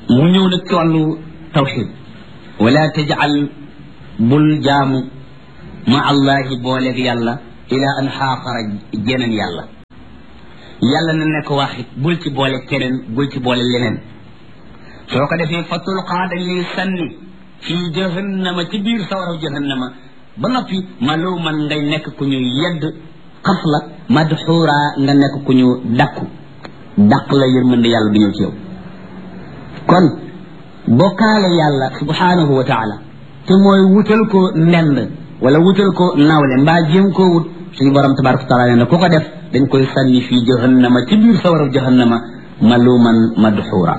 mu ñëw nag ci wàllu tawxid wala tajal bul jaamu ma allahi booleeg yàlla ila an xaaxara jeneen yàlla yàlla na nekk waxit bul ci boole keneen bul ci boole leneen soo ko defee fa tulqaa dañ lay sànni fii jahannama ci biir sawaraw jahannama ba noppi maloo man ngay nekk ku ñu yedd xas la madxuura nga nekk ku ñu dakku dàq la yërmande yàlla du ñëw ci yow kon bokkaale yàlla subhanahu wa taala te mooy wutal ko ndend wala wutal ko nawle mbaa jéem koo wut suñu borom tabaraka wa taala nee na ku ko def dañ koy sànni fii jahannama ci biir sawaraw jahannama maluman madxuura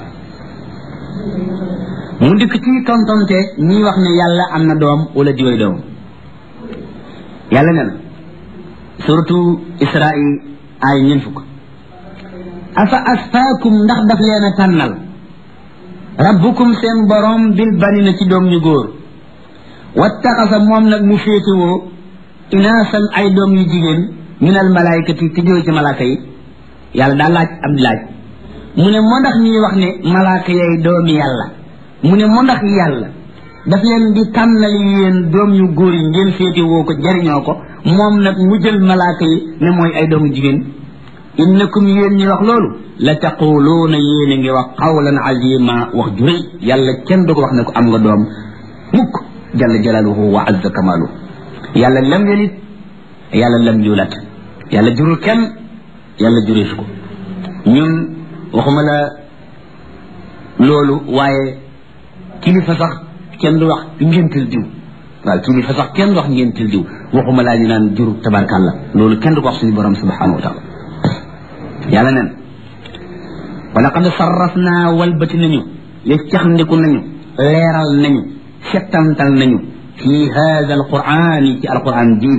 mu dikk ci tontonte ñi wax ne yàlla am na doom wala diway doom yàlla ne na surtout israil ay ñeen fukk afa asfaakum ndax daf leen a tànnal rabbukum seen borom bil banina ci doom ñu góor wattaxasa moom nag mu féetewoo inaasan ay doom yu jigéen min al malaayikati te jóge ci malaaka yi yàlla daa laaj ab laaj mu ne moo ndax ñuy wax ne malaaka yay doomi yàlla mu ne moo ndax yàlla daf leen di tànnal yéen doom yu góor yi ngeen féetewoo ko jariñoo ko moom nag mu jël malaaka yi ne mooy ay doomu jigéen innakum yéen ñi wax loolu la taquluuna yéen a ngi wax qawlan azima wax ju rëy yàlla kenn du ko wax ne ko am nga doom mukk jalla jalaaluhu wa azza kamaalu yàlla lam yelit yàlla lam yulat yàlla jurul kenn yàlla jureesu ko ñun waxuma la loolu waaye kilifa sax kenn du wax ngéntil diw waaw kilifa sax kenn du wax ngéntil diw waxuma laa ñu naan juru tabarkàlla loolu kenn du ko wax suñu borom subhanahu wa taala yàlla nen wa laqad sarrafna walbati nañu yeccaxndiku nañu leeral nañu settantal nañu fi hada alquran ci alquran ji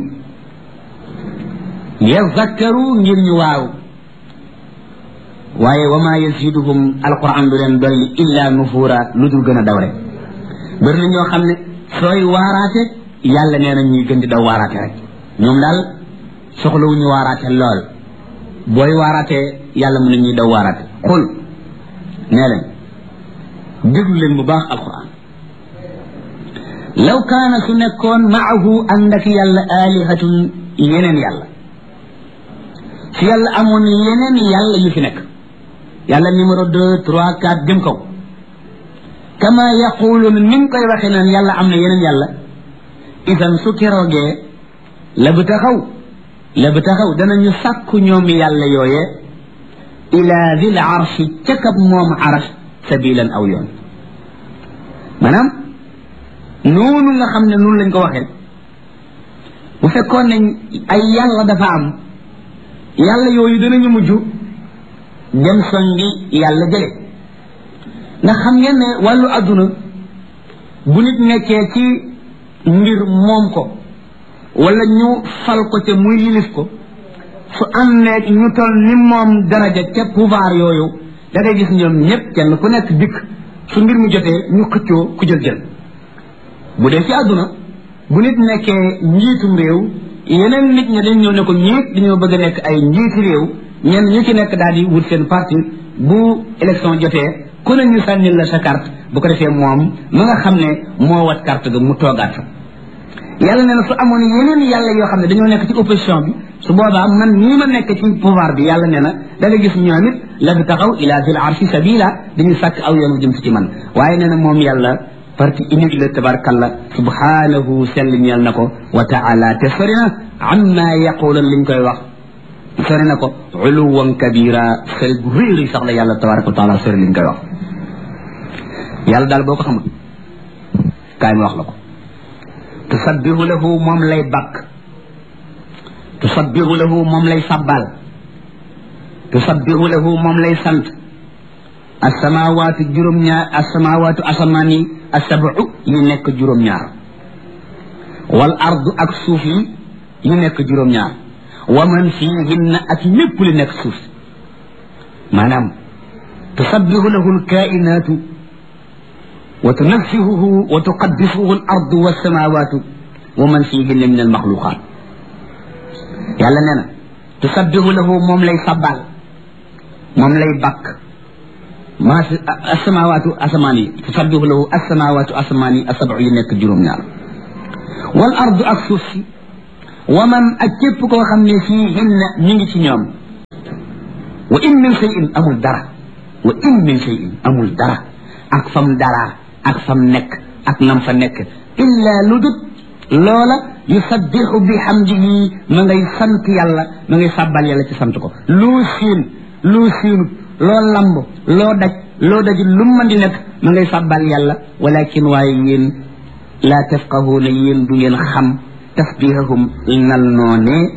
yazakkaru ngir ñu waaw waaye wa ma yaziduhum alquran du leen dolli illa nufuura lu dul gën a daw rek bëri na ñoo xam ne sooy waaraate yàlla nee na ñuy gën di daw waaraate rek ñoom daal soxlawuñu waaraate lool booy waaraatee yàlla mën na ñuy daw waaraate xul nee leen déglu leen bu baax alquran law kaana su nekkoon maahu ànd ak yàlla alihatun yeneen yàlla su yàlla amoon yeneen yàlla yu fi nekk yàlla numéro deux trois quatre jëm kaw kama yaquluun ni nga koy waxee naan yàlla am na yeneen yàlla isan su keroogee la bu taxaw la bu taxaw danañu sàkku ñoom yàlla yooye ila dil arshi ca kab moom arash sabilan aw yoon maanaam noonu nga xam ne noonu lañ ko waxee bu fekkoon ne ay yàlla dafa am yàlla yooyu danañu mujj dem songi yàlla jële ndax xam ngeen ne wàllu adduna bu nit nekkee ci mbir moom ko wala ñu fal ko te muy yilif ko su àndeeg ñu toll ni moom daraja ca pouvoir yooyu da ngay gis ñoom ñëpp kenn ku nekk dikk su mbir mu jotee ñu xëccoo ku jël jël bu dee ci àdduna bu nit nekkee njiitum réew yeneen nit ñi dañ ñëw ne ko ñiit dañoo bëgg a nekk ay njiiti réew ñenn ñu ci nekk daal di wut seen parti bu élection jotee ku ne ñu sànnil la sa carte bu ko defee moom ma nga xam ne moo wat carte ga mu toogaat fa yàlla nee na su amoon yeneen yàlla yoo xam ne dañoo nekk ci opposition bi su boobaa man nii ma nekk ci pouvoir bi yàlla nee na da nga gis ñoom it la fi taxaw ila zil arshi sabila dañuy sàkk aw yoonu jëm si ci man waaye nee na moom yàlla parti unique la tabarkalla subhanahu sell ñeel na ko wa taala te sori na amma yaqulan liñ koy wax sori na ko uluwan kabira sori gu réeri sax la yàlla tabaraka wa taala sori liñ koy wax yàlla daal boo ko xamul kaay ma wax la ko tusabbihu lahu moom lay bakk tusabbihu lahu moom lay sabbal tusabbihu lahu moom lay sant asamawaatu juróom-ñaar asamawaatu asamaan yi asabu yi nekk juróom-ñaar wal ardu ak suuf yi yi nekk juróom-ñaar wa man fiihinna ak lépp li nekk suuf si maanaam tusabbihu lahu alkainaatu wa tunaffihuhu wa tuqaddisuhu al ardu wassamawatu wa man fiihinna min almaxluqaat yàlla nee na tusabbihu lahu moom lay sabbal moom lay bakk maa si asamawaatu asamaan yi tusabbihu lahu asamawaatu asamaan yi asabu yi nekk juróom-ñaar wal ardu ak suuf si wa man ak képp koo xam ne fii hinna ñu ngi ci ñoom wa in min shay'in amul dara wa in min shay'in amul dara ak fam dara ak fam nekk ak nam fa nekk illa lu dut loola yusabbihu bi hamdihi ma ngay sant yàlla ma ngay sàbbal yàlla ci sant ko loo siin loo siinut loo lamb loo daj loo daj lu mën di nekk ma ngay sàbbal yàlla walakin waaye yéen laa tafqahuuna yéen du ngeen xam tasbihahum nal noonee